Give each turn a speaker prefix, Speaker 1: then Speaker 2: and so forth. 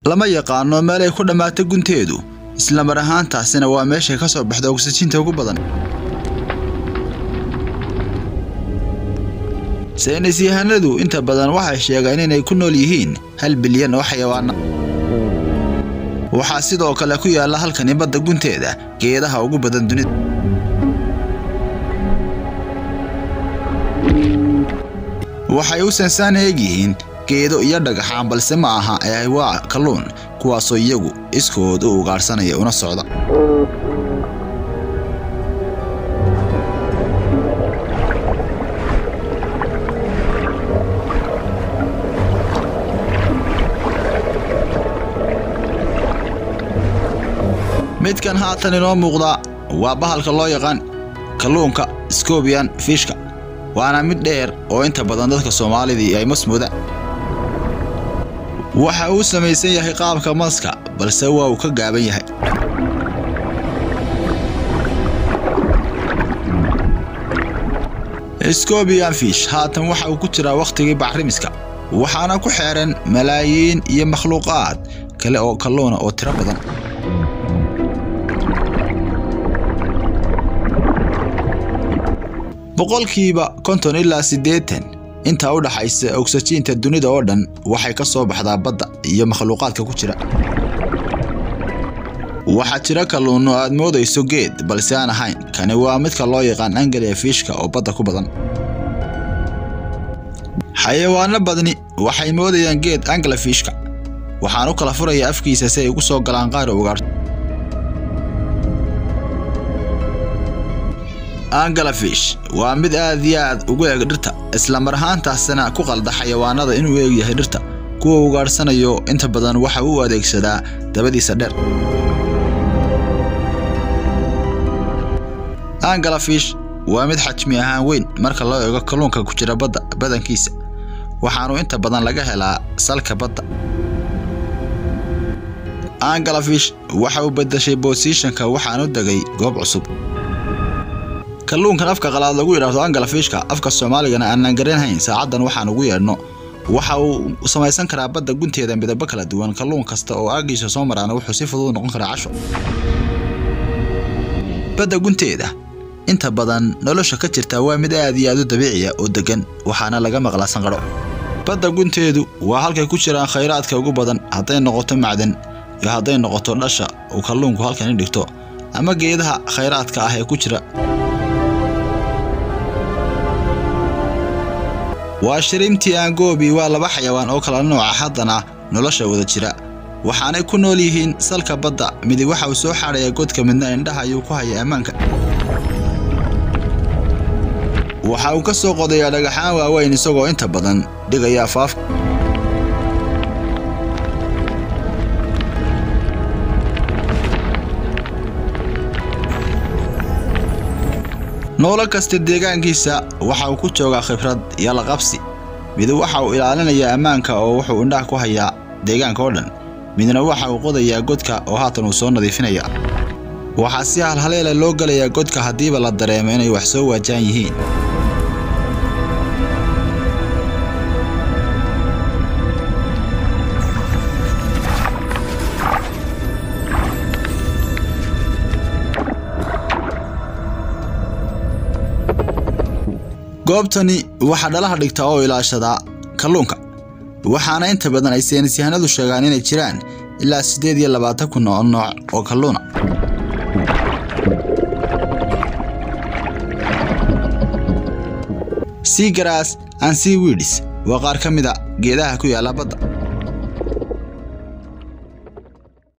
Speaker 1: lama yaqaano meel ay ku dhammaata gunteedu isla mar ahaantaasina waa meeshay ka soo baxda oksijiinta ugu badan saynis yahanadu inta badan waxay sheegeen inay ku nool yihiin hal bilyan oo xayawaana waxaa sidoo kale ku yaalla halkani badda gunteeda geedaha ugu badan dunida waxay u sansaan eeg yihiin geedo iyo dhagaxaan balse ma aha ee waa kalluun kuwaasoo iyagu iskood u ugaadhsanaya una socda midkan haatan inoo muuqda waa bahalka loo yaqaan kalluunka scobian fishka waana mid dheer oo inta badan dadka soomaalidii ay masmuudaan waxa uu samaysan yahay qaabka maska balse waa uu ka gaaban yahay scobian fish haatan waxa uu ku jiraa wakhtigii bacrimiska waxaana ku xeeran malaayiin iyo makhluuqaad kale oo kalluuna oo tiro badan boqolkiiba konton ilaa siddeetan intaa u dhaxaysa ogsajiinta dunida oo dhan waxay ka soo baxdaa badda iyo makhluuqaadka ku jira waxaa jira kalluunno aad moodayso geed balse aan ahayn kani waa midka loo yaqaan angelia fiishka oo badda ku badan xayawaano badni waxay moodayaan geed angela fiishka waxaan u kala furaya afkiisa si ay ugu soo galaan qaar ugaarto angalafish waa mid aad iyo aad ugu eeg dhirta isla mar ahaantaasina ku qalda xayawaanada inuu eeg yahay dhirta kuwa ugaadhsanayo inta badan waxa uu adeegsadaa dabadiisa dheer angalafish waa mid xajmi ahaan weyn marka loo eego kalluunka ku jira badda badankiisa waxaanu inta badan laga helaa salka badda angalafish waxa uu bedeshay bosishanka waxaanu degay goob cusub kalluunkan afka qalaad lagu yidhaahdo angalafishka afka soomaaligana aanan garanhayn saacaddan waxaan ugu yeedhno waxa uu samaysan karaa badda gunteeda midabo kala duwan kalluun kasta oo aagiisa soo maraana wuxuu si fudud noqon karaa casho badda gunteeda inta badan nolosha ka jirta waa mid aad iyo aad u dabiiciya oo deggan waxaana laga maqlaa sanqadho badda gunteedu waa halkay ku jiraan khayraadka ugu badan hadday noqoto macdan iyo hadday noqoto dhasha uu kalluunku halkani dhigto ama geedaha khayraadka ah ee ku jira waa shiriimtii angoobi waa laba xayawaan oo kala nooca haddana nolosha wada jira waxaanay ku nool yihiin salka badda midi waxa uu soo xaadhaya godka midna indhaha ayuu ku haya ammaanka waxa uu ka soo qodayaa dhagaxaan waaweyn isagoo inta badan dhigaya afaafka noolo kasta deegaankiisa waxa uu ku joogaa khibrad iyo laqabsi mid waxa uu ilaalinayaa ammaanka oo wuxuu indhaha ku hayaa deegaanka oo dhan midna waxa uu qodayaa godka oo haatan uu soo nadiifinaya waxaa si halhaleela loo gelayaa godka haddiiba la dareemo inay wax soo waajahan yihiin goobtani waxaa dhalaha dhigta oo ilaashadaa kalluunka waxaana inta badan ay saynisyahanadu sheegaan inay jiraan ilaa siddeed iyo labaatan kun oo nooc oo kalluuna seagrass and seaweeds waa qaar ka mid a geedaha ku yaalla badda